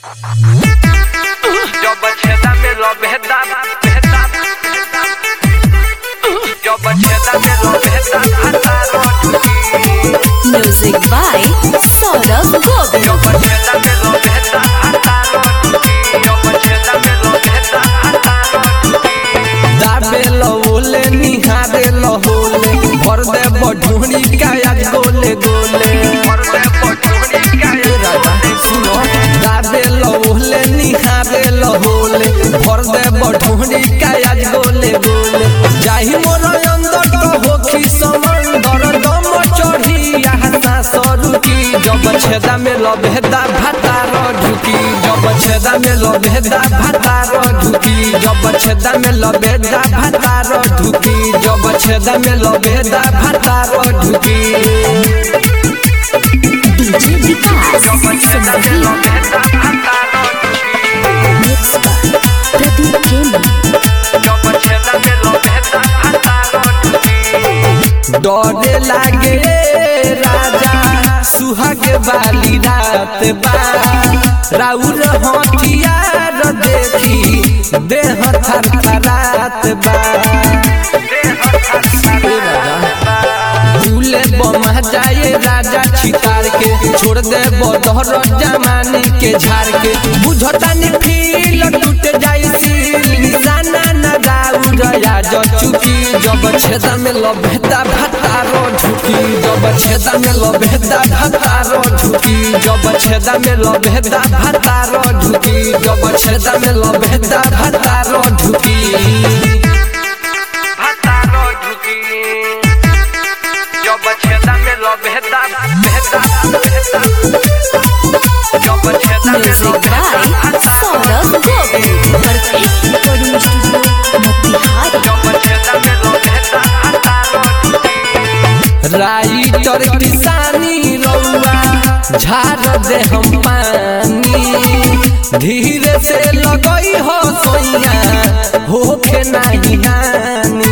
Yo bacheta me lo beta, beta. Yo bacheta me lo beta, hasta rochuki. Music by Saurabh Yo Govind. bacheta me lo beta, hasta rochuki. Yo bacheta me lo beta, hasta rochuki. दाबे लहोले निहारे लहोले भर दे बढ़ोनी काया गोले गोले Por de pochuni ए राजा सुनो दाबे लहोले निहारे लहोले भर दे बढ़ोनी काया गोले गोले जाहि मोर अंदर तो होखी समंदर दम चढ़ी यहाँ सरुकी जब छेदा में लबेदा भातार ढुकी जब छेदा में लबेदा भातार ढुकी जब छेदा में लबेदा भातार ढुकी जब छेदा में लबेदा भातार ढुकी DJ Vikas. Yo bacheta me lo Sangeet. beta, hasta rochuki. Mixed by Pradeep Kemi. Yo bacheta me lo beta, hasta rochuki. डरे लागे राजा सुहाग वाली रात बा राउर हथियार देखी देह थर थरात बा झूले बमा जाए राजा छितार के छोड़ दे बदहर जमानी के झाड़ के बुझता नि फील टूट जाई सील निशाना न राउर आज चुकी जब छेदा में लभेदा भातारो ढुकी जब छेदा में लभेदा भातारो ढुकी जब छेदा में लभेदा भातारो ढुकी जब छेदा में लभेदा भातारो ढुकी hasta rochuki. Yo bacheta me lo beta, beta, beta. Yo bacheta me lo Music beta, by hasta Saurabh Govind. Perfect recording studio, Motihari. Yo bacheta me lo beta, hasta rochuki. Writer किसानी रउआ झाड़ दे हम पानी धीरे से लगई हो सोइया होखे नाही हानि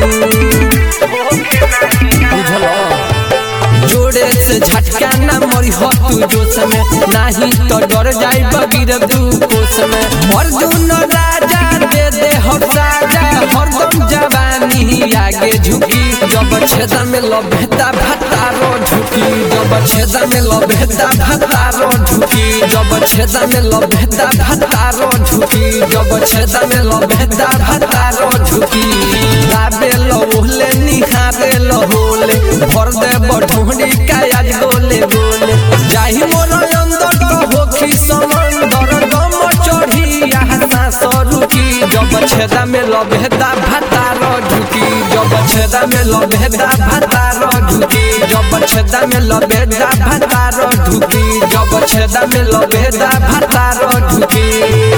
बुझलो जोड़े से झटका ना मरी हो तू जोश में नाही तो डर जाई बगिर तू कोस में अर्जुन राजा दे दे हो साजा हरदम जवानी आगे झुकी जब छेदा में लभेदा भातारो झुकी जब छेदा में लभेदा भातारो झुकी जब छेदा में लभेदा भातारो झुकी जब छेदा में लभेदा भातारो झुकी गाबे लहोले निहारे लहोले भर दे बढ़ोनी कायाज गोले गोले जाहि मोर अंदर तो होखी समंदर दम चढ़ी यहाँ सरुकी जब छेदा में लभेदा भातारो ढुकी जब छेदा में लभेदा भातारो ढुकी जब छेदा में लभेदा भातारो ढुकी जब छेदा में लभेदा भातारो ढुकी